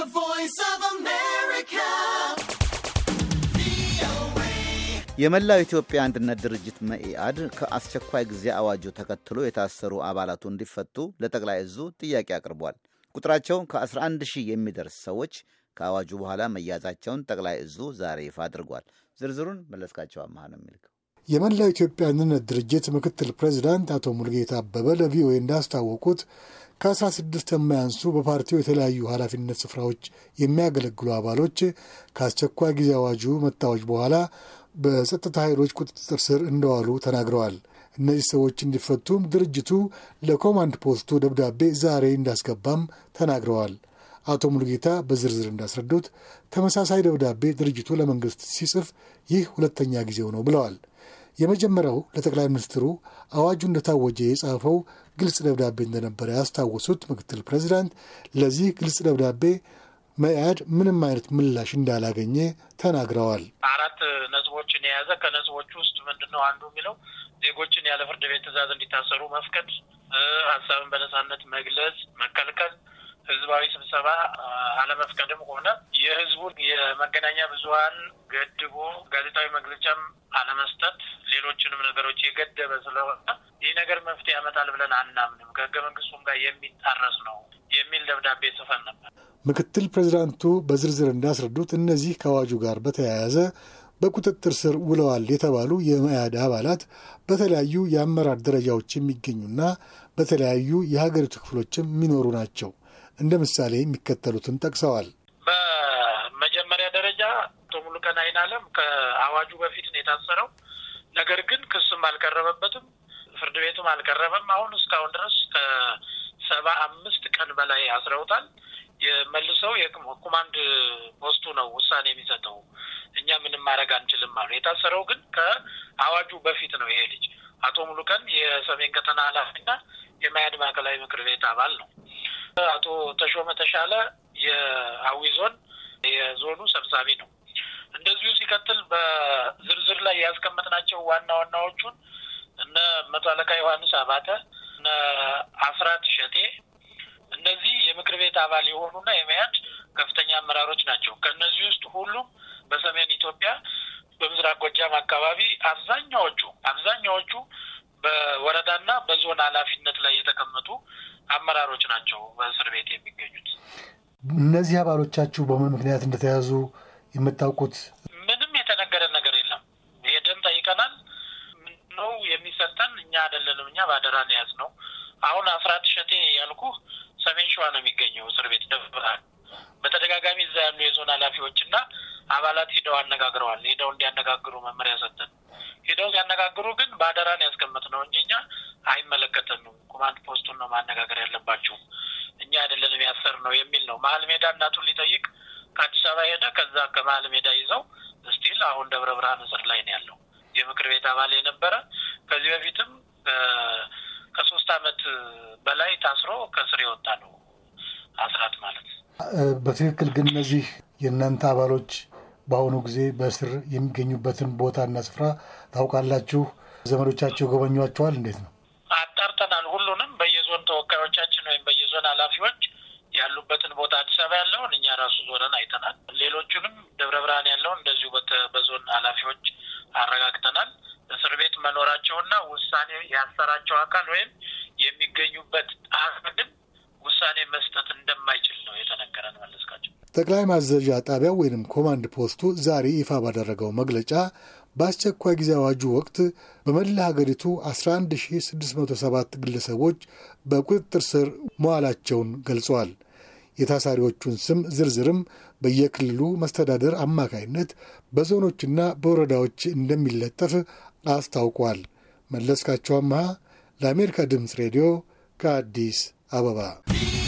voice of America. የመላው ኢትዮጵያ አንድነት ድርጅት መኢአድ ከአስቸኳይ ጊዜ አዋጁ ተከትሎ የታሰሩ አባላቱ እንዲፈቱ ለጠቅላይ እዙ ጥያቄ አቅርቧል። ቁጥራቸው ከ11 ሺህ የሚደርስ ሰዎች ከአዋጁ በኋላ መያዛቸውን ጠቅላይ እዙ ዛሬ ይፋ አድርጓል። ዝርዝሩን መለስካቸው አማሃ ነው የሚልከው። የመላው ኢትዮጵያ አንድነት ድርጅት ምክትል ፕሬዚዳንት አቶ ሙልጌታ አበበ ለቪኦኤ እንዳስታወቁት ከአስራ ስድስት የማያንሱ በፓርቲው የተለያዩ ኃላፊነት ስፍራዎች የሚያገለግሉ አባሎች ከአስቸኳይ ጊዜ አዋጁ መታወጅ በኋላ በጸጥታ ኃይሎች ቁጥጥር ስር እንደዋሉ ተናግረዋል። እነዚህ ሰዎች እንዲፈቱም ድርጅቱ ለኮማንድ ፖስቱ ደብዳቤ ዛሬ እንዳስገባም ተናግረዋል። አቶ ሙሉጌታ በዝርዝር እንዳስረዱት ተመሳሳይ ደብዳቤ ድርጅቱ ለመንግስት ሲጽፍ ይህ ሁለተኛ ጊዜው ነው ብለዋል። የመጀመሪያው ለጠቅላይ ሚኒስትሩ አዋጁ እንደታወጀ የጻፈው ግልጽ ደብዳቤ እንደነበረ ያስታወሱት ምክትል ፕሬዚዳንት ለዚህ ግልጽ ደብዳቤ መኢአድ ምንም አይነት ምላሽ እንዳላገኘ ተናግረዋል። አራት ነጥቦችን የያዘ ከነጥቦቹ ውስጥ ምንድን ነው አንዱ የሚለው ዜጎችን ያለ ፍርድ ቤት ትዕዛዝ እንዲታሰሩ መፍቀድ፣ ሀሳብን በነጻነት መግለጽ መከልከል፣ ህዝባዊ ስብሰባ አለመፍቀድም ሆነ የህዝቡን የመገናኛ ብዙኃን ገድቦ ጋዜጣዊ መግለጫም አለመስጠት፣ ሌሎችንም ነገሮች የገደበ ስለሆነ ይህ ነገር መፍትሄ ያመጣል ብለን አናምንም፣ ከህገ መንግስቱም ጋር የሚጣረስ ነው የሚል ደብዳቤ ጽፈን ነበር። ምክትል ፕሬዚዳንቱ በዝርዝር እንዳስረዱት እነዚህ ከአዋጁ ጋር በተያያዘ በቁጥጥር ስር ውለዋል የተባሉ የመያድ አባላት በተለያዩ የአመራር ደረጃዎች የሚገኙና በተለያዩ የሀገሪቱ ክፍሎችም የሚኖሩ ናቸው። እንደ ምሳሌ የሚከተሉትን ጠቅሰዋል። በመጀመሪያ ደረጃ አቶ ሙሉቀን አይናለም ከአዋጁ በፊት ነው የታሰረው። ነገር ግን ክስም አልቀረበበትም፣ ፍርድ ቤቱም አልቀረበም። አሁን እስካሁን ድረስ ከሰባ አምስት ቀን በላይ አስረውታል። የመልሰው የኮማንድ ፖስቱ ነው ውሳኔ የሚሰጠው። እኛ ምንም ማድረግ አንችልም አሉ። የታሰረው ግን ከአዋጁ በፊት ነው። ይሄ ልጅ አቶ ሙሉቀን የሰሜን ቀጠና ኃላፊና የመያድ ማዕከላዊ ምክር ቤት አባል ነው። አቶ ተሾመ ተሻለ የአዊ ዞን የዞኑ ሰብሳቢ ነው። እንደዚሁ ሲቀጥል በዝርዝር ላይ ያስቀመጥናቸው ዋና ዋናዎቹን እነ መቶ አለቃ ዮሐንስ አባተ፣ እነ አስራት ሸቴ እነዚህ የምክር ቤት አባል የሆኑና የመያድ ከፍተኛ አመራሮች ናቸው። ከእነዚህ ውስጥ ሁሉም በሰሜን ኢትዮጵያ በምስራቅ ጎጃም አካባቢ አብዛኛዎቹ አብዛኛዎቹ በወረዳና በዞን ኃላፊነት ላይ የተቀመጡ አመራሮች ናቸው በእስር ቤት የሚገኙት። እነዚህ አባሎቻችሁ በምን ምክንያት እንደተያዙ የምታውቁት? ምንም የተነገረ ነገር የለም። ሄደን ጠይቀናል። ነው የሚሰጠን እኛ አይደለንም። እኛ ባደራ ነው የያዝነው። አሁን አስራት ሸቴ ያልኩህ ሰሜን ሸዋ ነው የሚገኘው እስር ቤት ደብረ ብርሃን። በተደጋጋሚ እዛ ያሉ የዞን ኃላፊዎች እና አባላት ሂደው አነጋግረዋል። ሂደው እንዲያነጋግሩ መመሪያ ሰጠን። ሂደው ሲያነጋግሩ ግን በአደራን ያስቀመጥ ነው እንጂ እኛ አይመለከተንም፣ ኮማንድ ፖስቱን ነው ማነጋገር ያለባችሁ፣ እኛ አይደለንም ያሰር ነው የሚል ነው። መሀል ሜዳ እናቱን ሊጠይቅ ከአዲስ አበባ ሄደ። ከዛ ከመሀል ሜዳ ይዘው ስቲል አሁን ደብረ ብርሃን እስር ላይ ነው ያለው። የምክር ቤት አባል የነበረ ከዚህ በፊትም ከሶስት አመት በላይ ታስሮ ከስር የወጣ ነው አስራት ማለት። በትክክል ግን እነዚህ የእናንተ አባሎች በአሁኑ ጊዜ በእስር የሚገኙበትን ቦታና ስፍራ ታውቃላችሁ? ዘመዶቻቸው ጎበኟቸዋል? እንዴት ነው? አጣርተናል። ሁሉንም በየዞን ተወካዮቻችን ወይም በየዞን ኃላፊዎች ያሉበትን ቦታ አዲስ አበባ ያለውን እኛ ራሱ ዞረን አይተናል። ሌሎቹንም ደብረ ብርሃን ያለውን እንደዚሁ በዞን ኃላፊዎች አረጋግጠናል። እስር ቤት መኖራቸውና ውሳኔ ያሰራቸው አካል ወይም የሚገኙበት ግን ውሳኔ መስጠት እንደማይችል ነው የተነገረን። መለስካቸው ጠቅላይ ማዘዣ ጣቢያው ወይንም ኮማንድ ፖስቱ ዛሬ ይፋ ባደረገው መግለጫ በአስቸኳይ ጊዜ አዋጁ ወቅት በመላ ሀገሪቱ 11607 ግለሰቦች በቁጥጥር ስር መዋላቸውን ገልጿል። የታሳሪዎቹን ስም ዝርዝርም በየክልሉ መስተዳደር አማካይነት በዞኖችና በወረዳዎች እንደሚለጠፍ አስታውቋል። መለስካቸው አመሃ ለአሜሪካ ድምፅ ሬዲዮ ከአዲስ አበባ